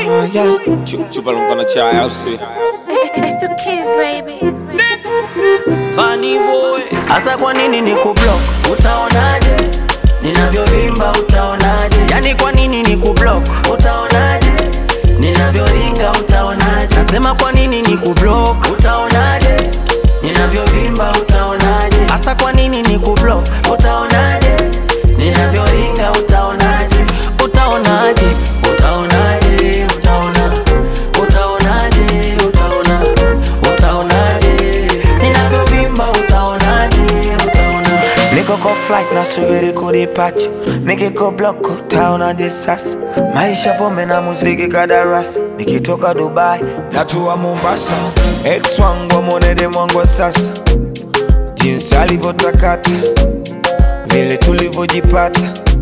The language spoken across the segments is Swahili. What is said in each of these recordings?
Ah, yeah. Chu- Chupa lumpa na chai au si? It's the kids, baby. Funny boy, hasa kwa nini ni kublock? Utaonaje ninavyovimba? Utaonaje yani, kwa nini ni kublock? Utaonaje ninavyoringa? Utaonaje nasema kwa nini ni kublock? Utaonaje ninavyovimba? Utaonaje hasa kwa nini ni kublock? Utaonaje ninavyoringa? Utaonaje utaonaje utaonaje utaona utaonaje utaona utaonaje ninavyovimba utaonaje utaona Niko kwa flight nasubiri kudipacha, nikiko block utaonaje sasa? Maisha pombe na muziki kadarasa, nikitoka Dubai natua Mombasa. Ex wangu amwonede mwangu wa sasa, jinsi alivyotakata, vile tulivyojipata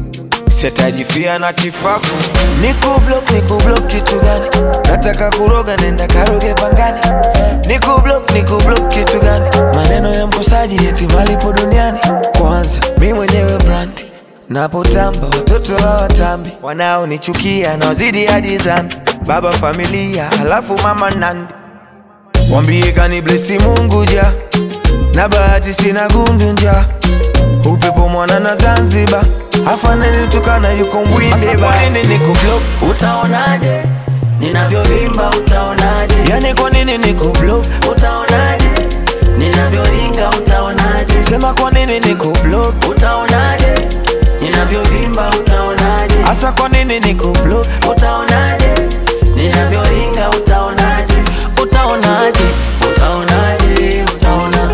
sitajifia na kifafu. Niko block, niko block kitu gani? Nataka kuroga, nenda karoge pangani. Niko block, niko block kitu gani? Maneno ya mkosaji eti malipo duniani. Kwanza mi mwenyewe brand napotamba, watoto hawatambi, wanaonichukia naozidi hadi dhambi. Baba familia, halafu mama nandi, wambie kani blesi Mungu ja na bahati sina gundu nja upepo mwana na Zanzibar afaneni tukana yuko mbwinde ba nini niko block utaonaje ninavyovimba utaonaje yani kwa nini niko block utaonaje ninavyoringa utaonaje sema kwa nini niko block utaonaje ninavyovimba utaonaje hasa kwa nini niko block utaonaje ninavyoringa utaonaje utaonaje utaonaje utaona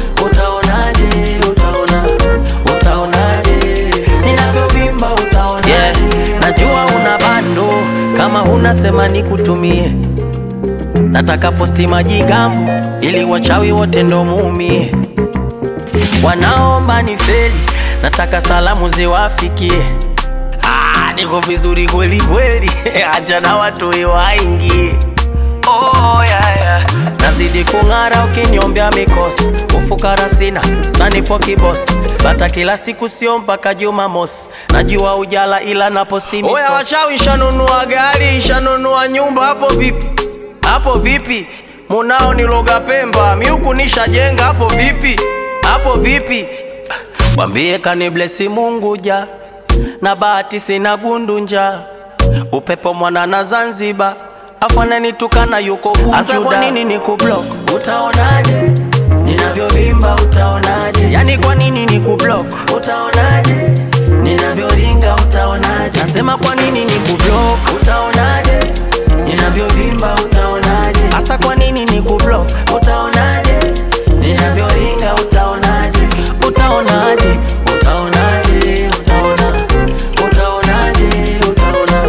utaonaje utaona utaonaje ninavyovimba utaonaje yeah. najua una bando kama huna sema nikutumie nataka posti majigambo ili wachawi wote ndo muumie wanaomba ni feli nataka salamu ziwafikie Ah, niko vizuri kweli kweli acha na watu waingie oh, yeah, yeah. nazidi kung'ara ukinyombea mikosi ufukara sina sanipo kibosi bata kila siku sio mpaka jumamosi najua ujala ila naposti oya wachawi shanunua gari shanunua nyumba hapo vipi hapo vipi munao niloga pemba miuku nishajenga hapo vipi hapo vipi Wambie kaniblesi Mungu ja na bahati sina gundu-nja upepo mwana na Zanzibar afananitukana yuko Bujuda. kwa nini nikublock? Utaonaje ninavyovimba? Utaonaje yani kwa nini nikublock? Utaonaje ninavyoringa? Utaonaje nasema kwa nini nikublock? Utaonaje ninavyovimba? Utaonaje hasa kwa nini nikublock? Utaonaje ninavyoringa? Utaonaje utaonaje utaonaje utaona utaonaje utaona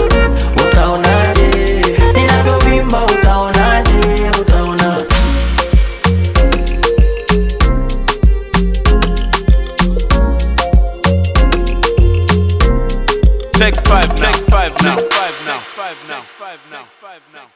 utaonaje ninavyovimba utaonaje utaona Take five now. Take five now. Take five now. Take five now. Take five now.